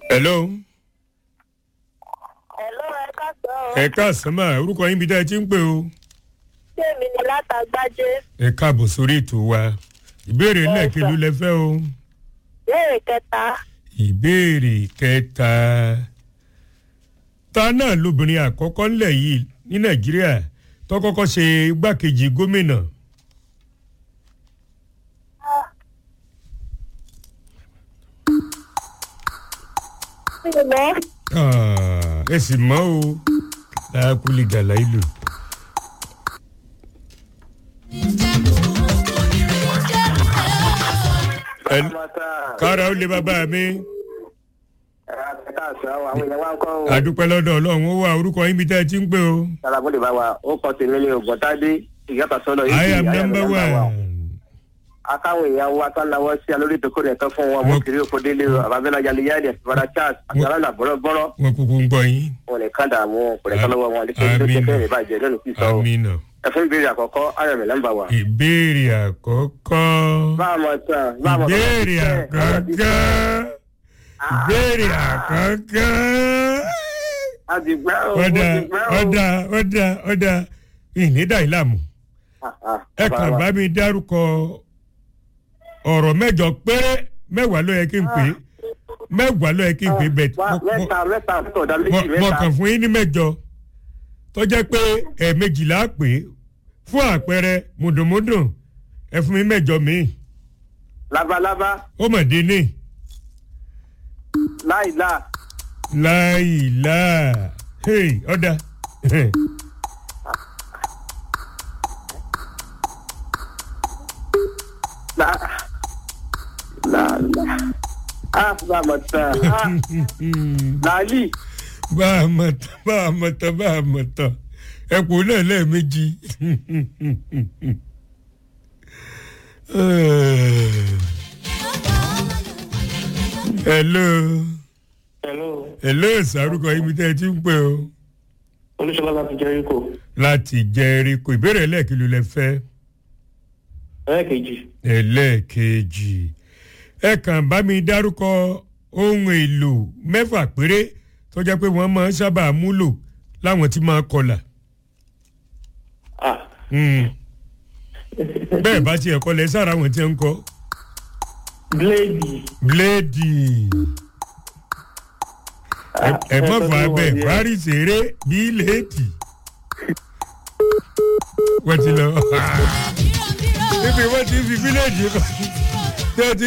hello Hello, ẹ káàsán o. ẹ káàsán mà orúkọ yín bí dá ẹ ti ń pè o Ṣé èmi ni látàgbájé? ẹ káàbọ̀ sórí ètò wa ìbéèrè lẹ́ẹ̀kẹ́lú lẹ fẹ́ o Béèrè kẹta. ìbéèrè kẹta ta náà lobìnrin àkọ́kọ́ ńlẹ̀ yìí ní nàìjíríà tó kọ́kọ́ ṣe igbákejì gómìnà Ṣé mọ́? Ah, ẹ sì mọ́ o láàkúlì gàlá ìlú. Ẹ- kára ó lé bàbá mi àdúpẹ́ lọ́dọ̀ ọlọ́run ó wà orúkọ yín bí tẹ́ ẹ ti ń pè o. Alábọ̀dé bá wa, ó kọ́ tèmi ní Ògbọ́ntádé, ìyáta sọ́lọ̀ yìí. I am number one. Akáwọn èèyàn wa tó lawọ́ sí alórí ìdókòrò ẹ̀kan fún wọn, mo Wọ́n- kiri oko délé o, àbábẹ́lá jalè yáàdì, àtìbára Charles, àti Wọ́n- aláǹdà bọ́rọ́bọ́rọ́, wọn kúkú ń gbọ́ yín. wọn lè kán dààmú kò lè kán lọ́wọ́ wọn, lè kí ló Àmín. jẹ́ fẹ́rẹ̀ ìbàjẹ́ lónìí sí sọ o. amina. Ẹ̀fún ìbéèrè àkọ́kọ́, Ayọ̀mí nọ́mbà wa. ìbéèrè àkọ́kọ́. Bá a mọ̀ tán, bá a mọ̀ tán. ìbéèrè àkọ́kọ́. ìbéèrè àkọ́kọ́. A ti gbẹ́ o, ó ọ̀dà ti gbẹ́ o. ọ̀dà ọ̀dà ọ̀dà ìnídà ìlàmù. Ah, ah, ẹ kàn bá mi dárúkọ ọ̀rọ̀ mẹ́jọ péré mẹ́wàá ló yẹ kí n pè é mẹ́wàá ló yẹ kí n pè é bẹ́ẹ̀ Wá, Mẹ́ta mẹ́ta tó ọ̀dà méjì mo mẹ́ta. kàn fún yín ní mẹ́jọ tó jẹ́ pé ẹ̀ẹ̀mejìlá pè é fún àpẹẹrẹ mùdùnmùdùn ẹ fún mi mẹ́jọ míì Labalábá, ó mọ̀ dín ní láìlá, láìlá hey, ọ̀dà lá. Láàlá. Ah, bá a mọ̀ tán. Ah, làálì. bá a mọ̀ tán bá a mọ̀ tán bá a mọ̀ tán ẹ kú náà lẹ́ẹ̀mejì. hello hello hello sàrúkọ ibi tẹ́ ẹ ti ń pè o olùsọlá láti jẹríkò láti jẹ́ríkò ìbéèrè ẹlẹ́ẹ̀kìlú lẹ fẹ́ ẹlẹ́ẹ̀kejì ẹlẹ́ẹ̀kejì ẹ kàn bá mi dárúkọ ohun èlò mẹ́fà péré tó jẹ́ pé wọ́n máa ń sábà múlò láwọn tí máa kọlà. ah Mm. bẹ́ẹ̀ bá tiẹ̀ kọlẹ̀ sára àwọn tí ń kọ́ bíléèdì bíléèdì ẹ- ẹ má fà bẹ́ẹ̀ parí ṣeré bíi léèdì wọ́n ti lọ níbi wọ́n ti fi bíléèdì kọ́ tí wọ́n ti